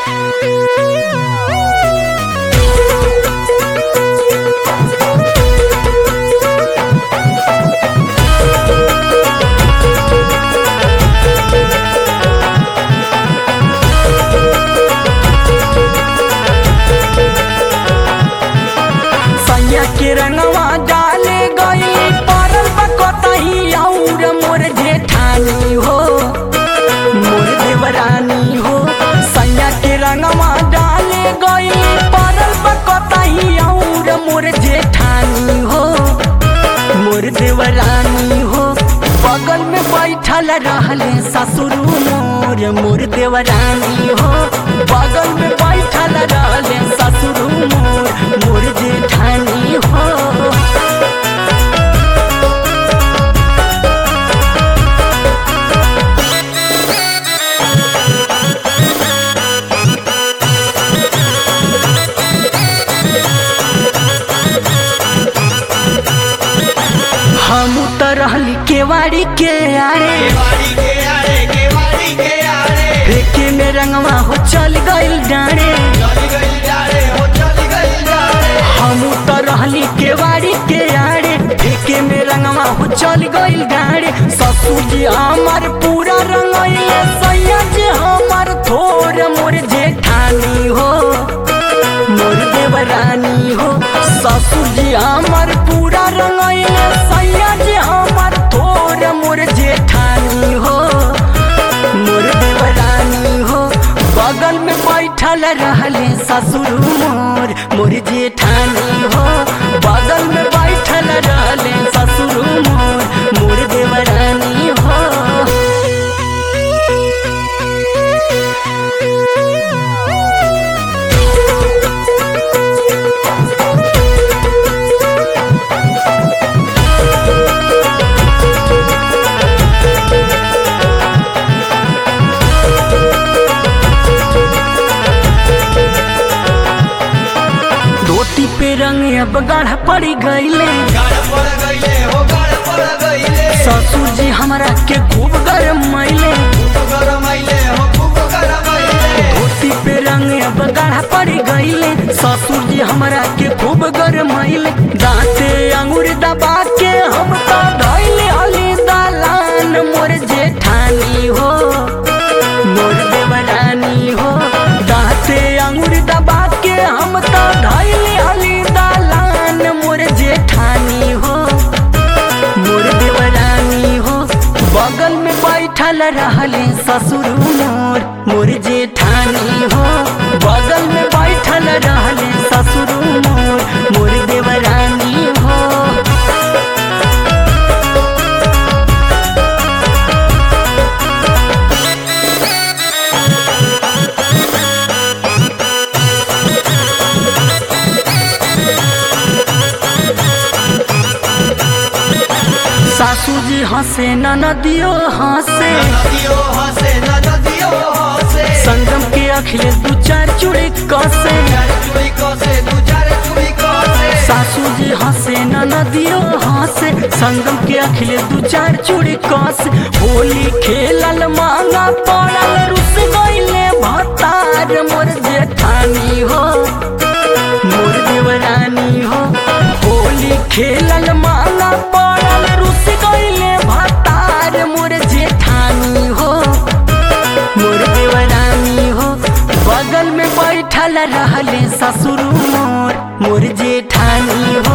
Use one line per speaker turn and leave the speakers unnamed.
सैया के रंगवा डाले गई परल बकतही और मोर जेठानी हो मोर देवरानी हो सैया के रंगवा डाले गई परल बकतही और मोर जेठानी हो मोर देवरानी हो बगल में बैठल रहले ससुर मोर मोर देवरानी हो बगल में बैठल रहले ससुर मोर मोर जेठानी हो हम त रहली केवाड़ी के आरे
केवाड़ी के आरे केवाड़ी के आरे
फेंके में रंगवा हो चल गइल डाँडे
चली गई जारे हो चली गई जारे
हम त रहली केवाड़ी के आड़े फेंके में रंगवा हो चल गइल डाँडे ससुर जी हमार पूरा रंगइले सैया जी हमार थोर मोर जेठानी हो मोर देवरानी हो ससुर जी हमार पूरा रंगइले सैया जी हमार थोर मोर जेठानी हो मोर देवरानी हो बगल में बैठल रहले ससुर मोर मोर जेठानी हो बगल में बैठल रहले ससुर मोर मोर देवरानी हो धोती पे रंग अब गाढ़ा पड़ी गईले
गाड़ पड़ गईले हो गाड़ पड़ गईले
ससुर जी हमरा के खूब गरम मैले
खूब गरम आइले हो खूब गरम आइले
धोती पे रंग अब गाढ़ा पड़ी गईले ससुर जी हमरा के खूब गरम मैले दांते अंगूर दबा के हम तो धैले हली दालान मोर जेठानी हो मोर देवरानी हो दांते अंगूर दबा के हम तो धैले हली दालान मोर जेठानी हो मोर देवरानी हो बगल में बैठल रहले ससुर मोर मोर जेठानी हो बगल में बैठल रहले ससुर मोर मोर देवरानी हो सासू जी हंसे ननदियो हंसे
नदियो हंसे नदियो हंसे
संगम के अखिलेश दू चार चूड़ी कसे
चार चुड़ी कसे दू चार चुड़ी कसे
सासू जी हंसे ननदियो हंसे संगम के अखिलेश दू चार चूड़ी कसे होली खेलल मांगा पड़ल रुस गईले भतार मोर जेठानी हो मोर देवरानी हो होली खेलल मांगा पड़ल रुस गईले भतार मोर जेठानी हो मोर देवरानी हो बगल में बैठल रहले ससुर मोर मोर जेठानी हो